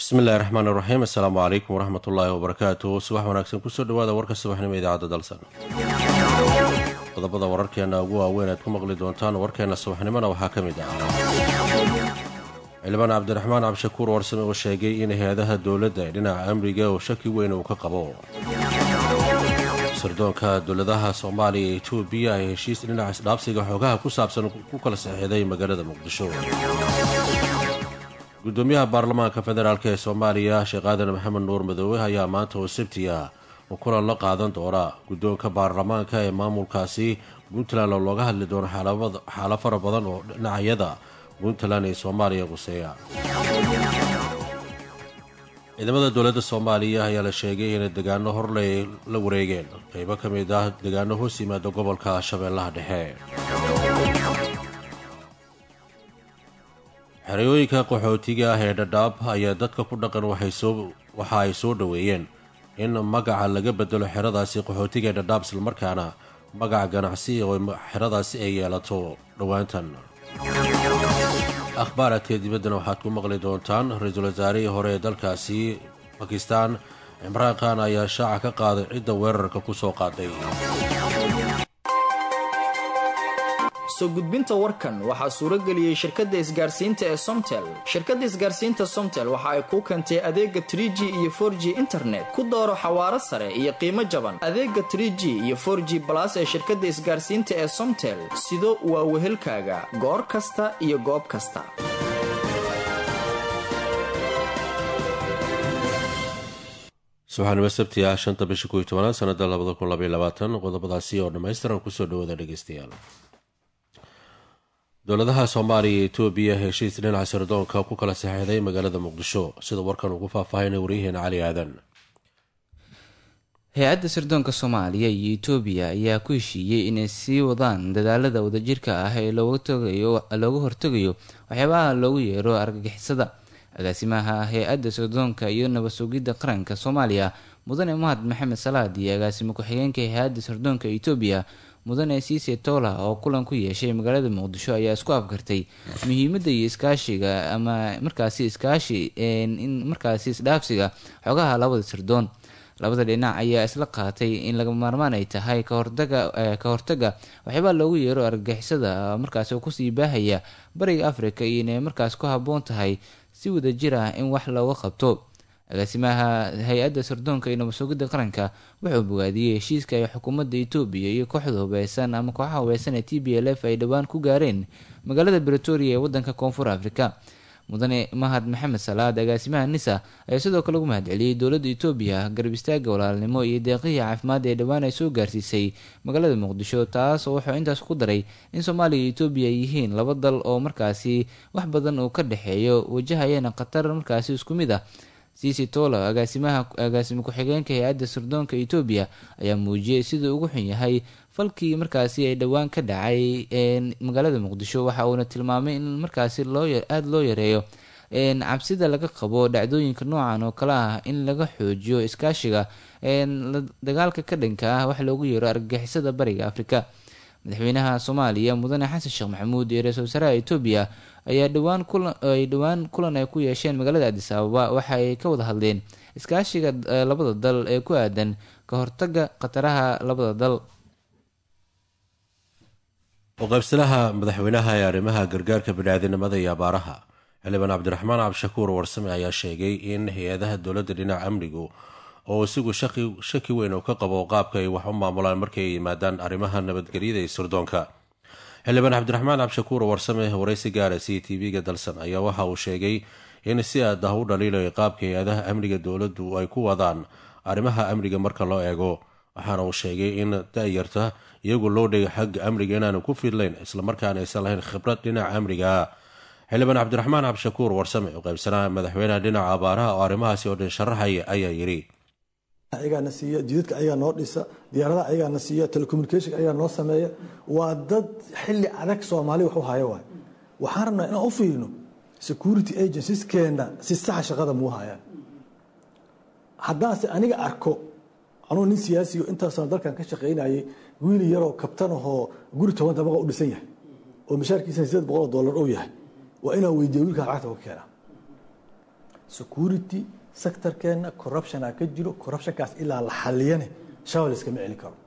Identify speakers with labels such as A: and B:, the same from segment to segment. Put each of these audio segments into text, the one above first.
A: bismillahi raxmaan iraxiim assalaamu calaykum waraxmat ullaahi wabarakaatu subax wanaagsan kusoo dhawaada warka subaxnimo idaacadda dalsan qodobada wararkeenna ugu waaweyn aad ku maqli doontaan warkeenna subaxnimona waxaa ka mid ah xildhibaan cabdiraxmaan cabdishakuur warsame oo sheegay in hay-adaha dowladda ee dhinaca amniga oo shaki weyn uu ka qabo sirdoonka dowladaha soomaaliya iyo etoobiya ay heshiis dhinaca isdhaabsiga xoogaha ku saabsan ku kala saxiixday magaalada muqdisho gudoomiyaha baarlamaanka federaalk ee soomaaliya sheekh aadan maxamed nuur madoowe ayaa maanta oo sabti ah oo kulan la qaadan doona guddoonka baarlamaanka ee maamulkaasi puntland oo looga hadli doono xaalo fara badan oo dhinacyada puntland ee soomaaliya quseeya ciidamada dowladda soomaaliya ayaa la sheegay inay degaano horley la wareegeen qeybo ka mid ah degaano hoos yimaada gobolka shabeellaha dhexe xerooyinka qaxootiga ah ee dhadhaab ayaa dadka ku dhaqan waxa ay soo dhoweeyeen in magaca laga bedelo xeradaasi qaxootiga ee dhadhaab islamarkaana magaca ganacsi oo xeradaasi ay yeelato dhowaantan akhbaaraadka dibaddana waxaad ku maqli doontaan ra-iisul wasaarihii hore ee dalkaasi bakistan cimraan khan ayaa shaaca ka qaaday cidda weerarka ku soo qaaday
B: soo gudbinta warkan waxaa suuro geliyey shirkadda isgaarsiinta ee somtel shirkadda isgaarsiinta somtel waxa ay kuu keentay adeega trie g iyo for g internet ku dooro xawaaro sare iyo qiimo jaban adeega trie g iyo for g balas ee shirkadda isgaarsiinta ee somtel sido waa wehelkaaga goor kasta iyo goob kasta
A: subaxnimo sabti ah shanta bisha koiyo tobanaad sanada labada kun labaiy labaatan qodobadaasi oo dhammaystiran kusoo dhawaada dhegeystayaal dowladaha soomaaliya iyo etoobiya heshiis dhinaca sirdoonka ku kala saxeixday magaalada muqdisho sida warkan ugu faahfaahinay waryaheena cali aadan
C: hay-adda sirdoonka soomaaliya iyo etoobiya ayaa ku heshiiyey inay sii wadaan dadaalada wadajirka ah ee looga hortegayo waxyaabaha loogu yeero argagixisada agaasimaha hay-adda sirdoonka iyo nabad sugidda qaranka soomaaliya mudane mahad maxamed salaad iyo agaasimo ku-xigeenka hay-adda sirdoonka etoobiya mudane siise toola oo kulan ku yeeshay magaalada muqdisho ayaa isku afgartay muhiimadda iyo iskaashiga ama markaasi iskaashi in markaasi isdhaafsiga xogaha labada sirdoon labada dhinac ayaa isla qaatay in laga maarmaan ay tahay kahortaga ka hortaga waxyaabaa loogu yeero argagixisada markaasi oo kusii baahaya bariga africa iyo inay markaas ku habboon tahay si wadajir ah in wax looga qabto agaasimaha hay-adda sirdoonka iyo nabadsugidda qaranka wuxuu bogaadiyey heshiiska ay xukuumadda etoobiya iyo kooxda hubeysan ama kooxaha hubeysan ee t b l f ay dhowaan ku gaareen magaalada bretoria ee wadanka koonfur africa mudane mahad maxamed salaad agaasimaha nisa ayaa sidoo kale ugu mahadceliyey dowladda etoobiya garab istaaga walaalnimo iyo deeqihii caafimaad ee dhowaan ay soo gaarsiisay magaalada muqdisho taas oo wuxuu intaas ku daray in soomaaliya iyo etoobiya ay yihiin laba dal oo markaasi wax badan uu ka dhexeeyo wajahayana khatar markaasi isku mid ah cici tolo agaasimaha agaasimo ku-xigeenka hay-adda sirdoonka etoobiya ayaa muujiyey siduu ugu xun yahay falkii markaasi ay dhowaan ka dhacay magaalada muqdisho waxa uuna tilmaamay in markaasi loo aada loo yareeyo cabsida laga qabo dhacdooyinka noocan oo kale ah in laga xoojiyo iskaashiga dagaalka ka dhanka ah wax loogu yeero argagixisada bariga afrika madaxweynaha soomaaliya mudane xasan sheekh maxamuud iyo ra-isul wasaaraha etoobiya ayaa dhowaan kulanay dhowaan kulan ay ku yeesheen magaalada adis ababa waxa ay ka wada hadleen iskaashiga labada dal ee ku aadan ka hortaga khataraha labada dal
A: uqaybsanaha madaxweynaha ee arrimaha gargaarka biniaadinimada iyo abaaraha xildhibaan cabdiraxmaan cabdishakuur warsame ayaa sheegay in hay-adaha dowladda dhinaca amnigu oo isigu shaki weyn uu ka qabo qaabka ay wax u maamulaan markay ay yimaadaan arrimaha nabadgelyada iyo sirdoonka xildhibaan cabdiraxmaan cabdishakuur warsame waraysi gaara c t v-ga dalsan ayaa waxa uu sheegay in si aad ah u dhaliilayo qaabka hay-adaha amniga dowladdu ay ku wadaan arrimaha amniga marka loo eego waxaana uu sheegay in da-yarta iyagu loo dhigay xagga amniga inaanu ku fidlayn islamarkaana aysan lahayn khibrad dhinaca amniga xildhibaan cabdiraxmaan cabdishakuur warsame oo qaybsanaha madaxweynaha dhinaca abaaraha oo arrimahaasi oo dhan sharaxaya ayaa yidhi
D: ayagaana siiya jidadka ayagaa noo dhisa diyaaradaha ayagaana siiya telecommunication ayagaa noo sameeya waa dad xilli adag soomaali wax u haya waay waxaan rabnaa inaan u fiirino security agencieskeenna si saxa shaqada muu hayaan haddaanse aniga arko anuu nin siyaasiyo intaasaan dalkan ka shaqaynayay wiili yaroo kabtan ahoo guri toban dabaqa u dhisan yahay oo mishaarkiisana sideed boqol oo dollar uu yahay waa inaan weydiiya wiilkaa lacagta ka keena security sectorkeena corruptiona ka jiro corruptionkaas ilaa la xaliyane shabaab layskama celin karo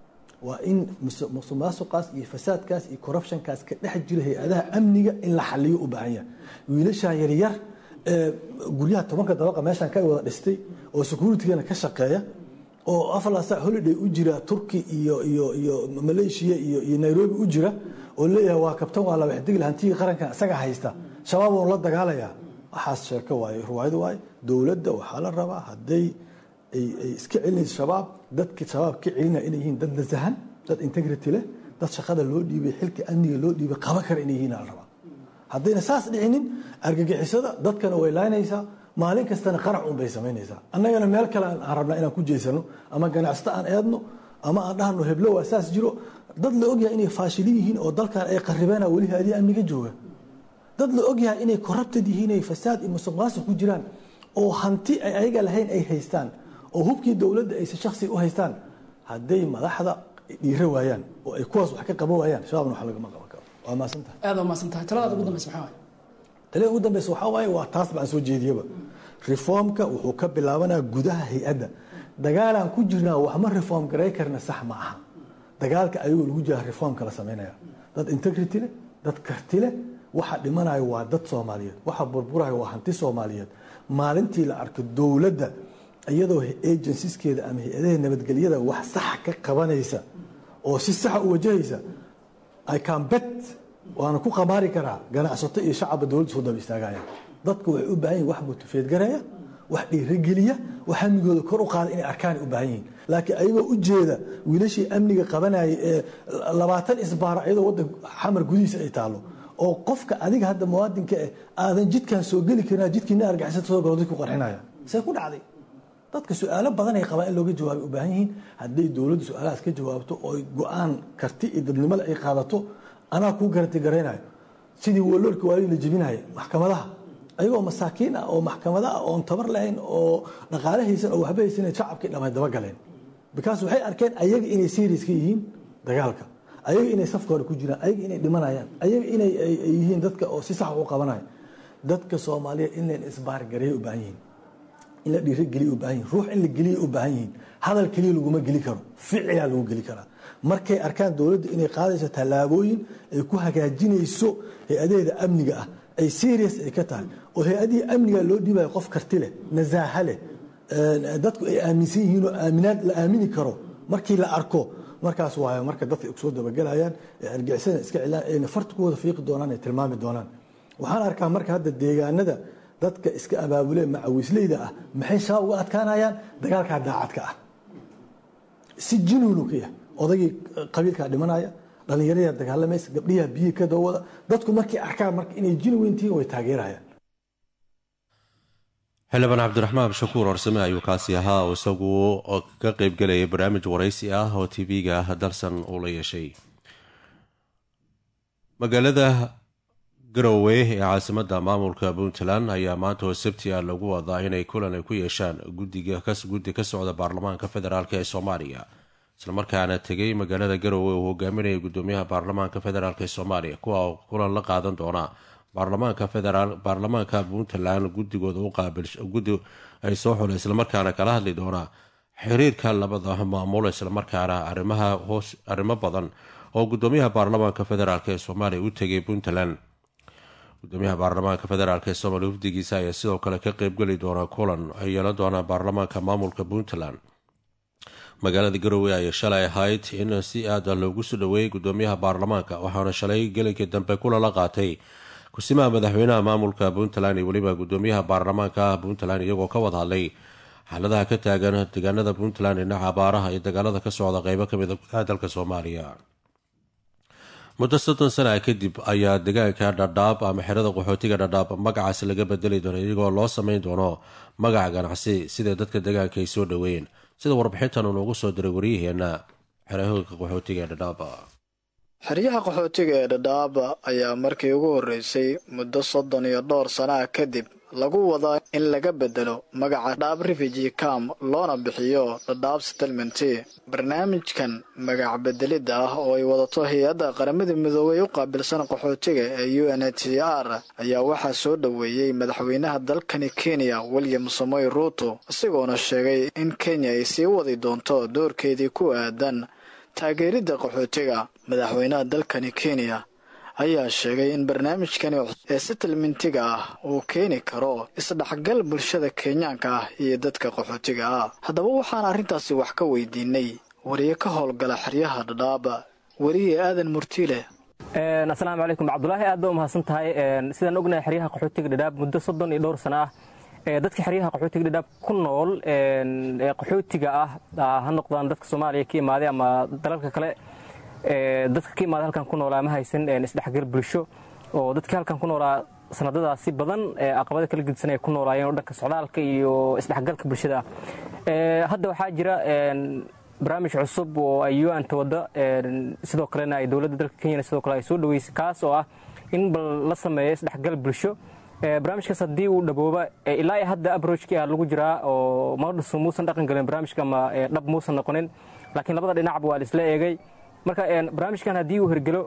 D: waa in musuqmaasuqaas iyo fasaadkaas iyo corruptionkaas ka dhex jira hay-adaha amniga in la xaliyo u baahan yahay wiilashaa yaryar ee guryaha tobanka dabaqa meeshaan ka wada dhistay oo securitigana ka shaqeeya oo aflasa holiday u jira turki iyo iyo iyo malaysia iyo iyo nairobi u jira oo leeyahay waa kabtan waa laba xidig hantigii qaranka isaga haysta shabaab uun la dagaalaya waxaas sheeko waaye ruwaayad waaye dowladda waxaa la rabaa hadday ay iska celinayso shabaab dadka shabaab ka celinaya inay yihiin dad nasahan dad integrity leh dad shaqada loo dhiibay xilka amniga loo dhiibay qaban kara inay yihiin la rabaa haddayna saas dhicinin argagixisada dadkana way laynaysaa maalin kastana qarac un bay samaynaysaa annagana meel kale aan rabnaa inaan ku jeysano ama ganacsato aan eedno ama aan dhahno heblo waa saas jiro dad la ogyahay inay faashilin yihiin oo dalkan ay qaribeena weli haadii amniga jooga dad la ogyahay inay corrupted yihiin ay fasaad iyo musuqmaasuq ku jiraan oo hanti ay ayaga lahayn ay haystaan oo hubkii dowladda ayse shaksi u haystaan hadday madaxda dhiiro waayaan oo ay kuwaas wax ka qaban waayaan shabaabna wax lagama qaban karo waa maasantahay
E: aad waa maasantahay taladaad ugu dambaysa maxaa waaye
D: talada ugu dambeysa waxaa waaye waa taas baan soo jeediyaba reformka wuxuu ka bilaabanaa gudaha hay-adda dagaalaan ku jirnaa waxma reform garay karna sax ma aha dagaalka ayagoo lagu jira reformka la samaynaya dad integrity leh dad karti leh waxa dhimanayo waa dad soomaaliyeed waxa burburayo waa hanti soomaaliyeed maalintii la arko dowladda iyadoo agencieskeeda ama hay-adaha nabadgelyada wax sax ka qabanaysa oo si saxa u wajahaysa i can bet waana ku qamaari karaa ganacsato iyo shacabba dowladda soo daba istaagaya dadku waxay u baahan yihin wax mutafeedgaraya wax dhiirogeliya wax amnigooda kor u qaada inay arkaan u baahan yihiin laakiin ayagoo u jeeda wiilashii amniga qabanayay ee labaatan isbaara iyadoo waddan xamar gudihiisa ay taalo oo qofka adiga hadda muwaadinka eh aadan jidkan soo geli karin jidkiina argixisada soo galo dadku qarxinaya see ku dhacday dadka su-aalo badan ay qabaan in looga jawaabay u baahan yihiin hadday dowladdu su-aalahaas ka jawaabto oo go-aan karti iyo dadnimada ay qaadato anaa kuu garanti garaynayo sidii waloorka waali la jebinaya maxkamadaha ayagoo masaakiin ah oo maxkamada ah oon tabar lahayn oo dhaqaale haysan oo waxba haysan shacabkii dhamay daba galeen bikaas waxay arkeen ayaga inay serious ka yihiin dagaalka ayaga inay safka hore ku jiraan ayaga inay dhimanayaan ayaga inay yihiin dadka oo si sax u qabanaya dadka soomaaliyeed in leen isbaargareeya u baahan yihiin in la dhiirogeliya u baahan yihin ruux in la geliya u baahan yihiin hadal keliya laguma geli karo ficilaa lagu geli karaa markay arkaan dowladda inay qaadayso tallaabooyin ay ku hagaajinayso hay-adaheeda amniga ah ay serious ay ka tahay oo hay-adihii amniga loo dhiibayo qof karti leh nasaaha leh dadku ay aaminsan yihiin oo aaminaad la aamini karo markii la arko markaas waayo marka dadka ay kusoo dabagelayaan ee argixisada iska cilaan ayna farta ku wada fiiqi doonaan ay tilmaami doonaan waxaan arkaa marka hadda deegaanada dadka iska abaabule macawisleyda ah maxay shabaab uga adkaanayaan dagaalkaa daacadka ah si jinuunu ka yahay odaygii qabiilkaa dhimanaya dhallinyarada dagaalamaysa gabdhiyaa biyii ka dawada dadku markay arkaan marka inay jinuweyn tihiin way taageerayaan
A: xildhibaan cabdiraxmaan shakuur horsame ayuu kaasi ahaa oo isagu ka qeybgelayay barnaamij waraysi ah oo tv-ga dalsan uu la yeeshay magaalada garowe ee caasimada maamulka puntland ayaa maanta oo sabti ah lagu wadaa inay kulan ay ku yeeshaan guddi ka socda baarlamaanka federaalk ee soomaaliya islamarkaana tegay magaalada garowe uu hogaaminaya gudoomiyaha baarlamaanka federaalk ee soomaaliya kuwa kulan la qaadan doona baarlamaanka puntland gudigooda gudi ay soo xula islamarkaana kala hadli doonaa xiriirka labada maamul islamarkaana arrimo badan oo gudoomiyaha baarlamaanka federaalk ee soomaaliya u tegay puntland gudoomiyaha baarlamaanka federaalk ee soomaaliya wafdigiisa ayaa sidoo kale ka qeybgeli doona kulan ay yeelan doonaan baarlamaanka maamulka puntland magaalada garowe ayaa shalay ahayd in si aada loogu soo dhaweeyay gudoomiyaha baarlamaanka waxaana shalay gelinkii dambe kulan la qaatay kusimaha madaxweynaha maamulka puntland iyo weliba gudoomiyaha baarlamaanka puntland iyagoo ka wada hadlay xaaladaha ka taagan deegaanada puntland dhinaca abaaraha iyo dagaalada ka socda qeybo kamid a gudaha dalka soomaaliya muddo soddon sana kadib ayaa deegaanka dhadhaab ama xerada qaxootiga dhadhaab magacaas laga bedeli doono iyagoo loo sameyn doono magaca ganacsi sida dadka deegaanka ay soo dhaweeyeen sida warbixintan uu noogu soo diray waryaheena xerahoodka qaxootiga ee dhadhaab
F: xeryaha qaxootiga ee dhadhaaba ayaa markii ugu horreysay muddo soddon iyo dhowr sanaah kadib lagu wadaa in laga bedelo magaca dhadhaab refugee camp loona bixiyo dhadhaab settlement barnaamijkan magac bedelidda ah oo ay wadato hay-adda qaramada midoobay u qaabilsan qaxootiga ee u n h c r ayaa waxaa soo dhoweeyey madaxweynaha dalkani kenya william samoy ruuto isagoona sheegay in kenya ay sii wadi doonto doorkeedii ku aadan taageeridda qaxootiga madaxweynaha dalkani kenya ayaa sheegay in barnaamijkani ee settlementiga ah uu keeni karo isdhexgal bulshada kenyaanka ah iyo dadka qaxootiga ah haddaba waxaan arrintaasi wax ka weydiinay wariye ka howlgala xeryaha dhadhaaba weriye aadan murtiile
G: asalaamu calaykum cabdulaahi aad baa umahadsan tahay sidaan ognahay xeryaha qaxootiga dhadhaab muddo soddon iyo dhowr sano ah dadka xeryaha qaxootiga dhadhaab ku nool ee qaxootiga ah ha noqdaan dadka soomaaliya ka imaaday ama dalalka kale dadka ka imaada halkan ku noolaa ma haysan isdhexgal bulsho oo dadkii halkan ku noolaa sanadadaasi badan aqabada kala gedisan ay ku noolaayeen oo dhanka socdaalka iyo isdhexgalka bulshada ah hadda waxaa jira barnaamij cusub oo ay u-anta wadda sidoo kalena ay dowladda dalka kenyana sidoo kale ay soo dhaweysay kaas oo ah in bal la sameeyo isdhexgal bulsho barnaamijkaas haddii uu dhabooba ilaa hadda abrojkii ah lagu jiraa oo maqdhisu muusan dhaqan gelin barnaamijka ama dhab muusan noqonin laakiin labada dhinacba waa la isla eegay marka barnaamijkan haddii uu hergelo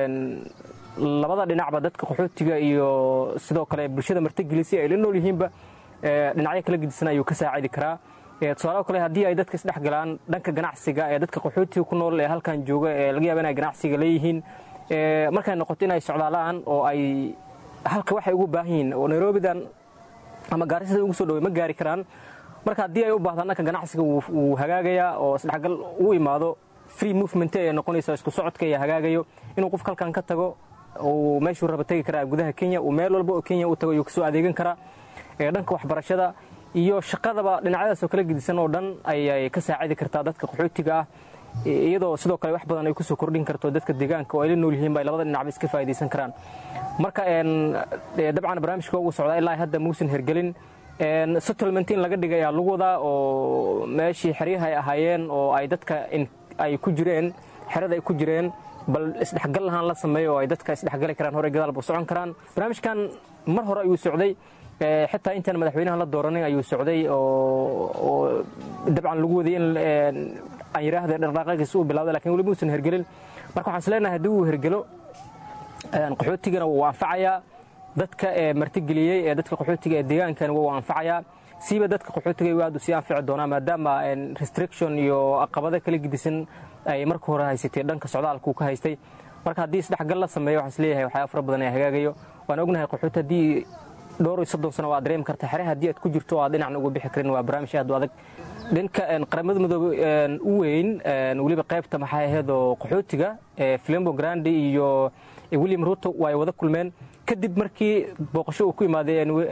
G: labada dhinacba dadka qaxootiga iyo sidoo kale bulshada martigelisi ay la nool yihiinba dhinacyo kala gedisan ayuu ka saacidi karaa tusaalaha kale haddii ay dadka isdhex galaan dhanka ganacsiga ee dadka qaxootiga ku nool ee halkan jooga ee laga yaaba inay ganacsiga leeyihiin markay noqoto inay socdaalaan oo ay halka waxay ugu baahan yihiin oo nairobidan ama gaarisada ugu soo dhowey ma gaari karaan marka haddii ay u baahdaan dhanka ganacsiga wuu hagaagayaa oo isdhexgal uu imaado free movement ee noqonaysa isku socodka ee hagaagayo inuu qofka halkan ka tago uu meeshuu raba tegi karaa gudaha kenya uu meel walba oo kenya u tago ayuu kasoo adeegan karaa dhanka waxbarashada iyo shaqadaba dhinacyadaas oo kala gedisan oo dhan ayay ka saacidi kartaa dadka qaxootiga ah iyadoo sidoo kale wax badan ay kusoo kordhin karto dadka deegaanka oo ay la nool yihiin ba ay labada dhinacba iska faa'idaysan karaan marka dabcan barnaamijka ugu socdaa ilaa hadda muusan hergelin settlement in laga dhigay ayaa lagu wadaa oo meeshii xeryaha ay ahaayeen oo ay dadka ay ku jireen xerada ay ku jireen bal isdhexgal lahaan la sameeyo oo ay dadka isdhexgali karaan hore gadaalba socon karaan barnaamijkan mar hore ayuu socday xitaa intaan madaxweynaha la dooranin ayuu socday oo dabcan lagu wadayay in aan yidhaahda dhaqdhaqaaqiisa uu bilawday lakin weli muusan hergelin marka waxaan is leenahay haddii uu hergelo qaxootigana wuu anfacayaa dadka martigeliyey ee dadka qaxootiga ee deegaankana wuu anfacayaa siiba dadka qaxootiga aad u sii anfici doonaa maadaama restriction iyo aqabado kala gedisan ay marka hore haysatay dhanka socdaalka uu ka haystay marka haddii isdhexgal la sameeyo waxaan isleeyahay waxyaaba fara badan ee hagaagayo waan ognahay qaxooti haddii dhowr iyo soddon sano waa dareemi karta xere haddii aad ku jirto oo aad dhinacna uga bixi karin waa barnaamij aad u adag dhanka qaramada midoobe u weyn weliba qaybta maxay ahayd oo qaxootiga flambo grandi iyo william ruto waa ay wada kulmeen kadib markii booqasho uu ku imaaday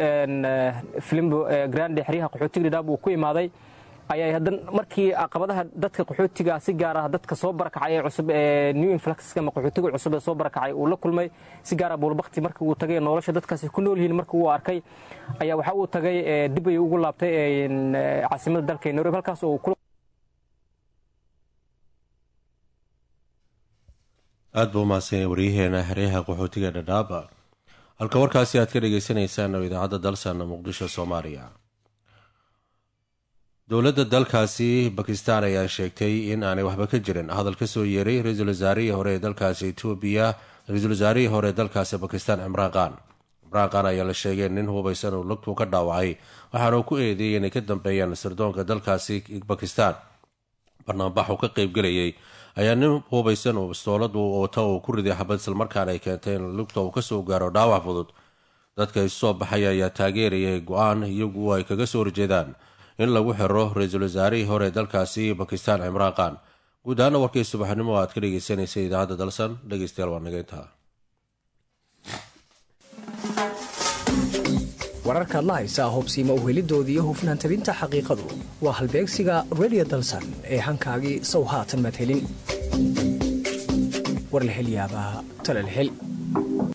G: flambo grandi xeryaha qaxootiga dhidhaab uu ku imaaday ayay hadan markii caqabadaha dadka qaxootiga si gaar ah dadka soo barakacay ee cusub ee new influxka ama qaxootiga cusub ee soo barakacay uu la kulmay si gaara buulbakti markii uu tagay nolosha dadkaasi ku nool yihiin markii uu arkay ayaa waxa uu tagay dib ayuu ugu laabtay caasimada dalka nairobi halkaas oo
A: aad buu umahadsanya waryaheena xeryaha qaxootiga dhadhaaba halka warkaasi aad ka dhagaysanaysaan oo idaacadda dalsan muqdisho soomaaliya dowladda dalkaasi bakistan ayaa sheegtay in aanay waxba ka jirin hadal ka soo yeeray ra-iisul wasaarihii hore ee dalkaasi etoobiya ra-iisul wasaarihii hore ee dalkaasi bakistan cimraan qaan cimraan qaan ayaa la sheegay nin hubaysan uu lugtuu ka dhaawacay waxaana uu ku eedeeyay inay ka dambeeyaan sirdoonka dalkaasi bakistan barnaambax uu ka qeybgelayay ayaa nin hubaysan uu bistooladu wata uu ku riday xabad islamarkaana ay keentay in lugta uu kasoo gaaro dhaawac fudud dadka isu soo baxay ayaa taageerayay go-aan iyagu ay kaga soo horjeedaan in lagu xiro ra-iisul wasaarihii hore dalkaasi bakistan cimraan qaan guud ahaana warkii subaxnimo aad ka dhegeysanaysa idaacadda dalsan dhegeystayaal waa naga intaa
H: wararkaad la haysaa hubsiima uhelidooda iyo hufnaan tabinta xaqiiqadu waa halbeegsiga redio dalsan ee hankaagii sow haatan madhelin war la hel yaabaa tala la hel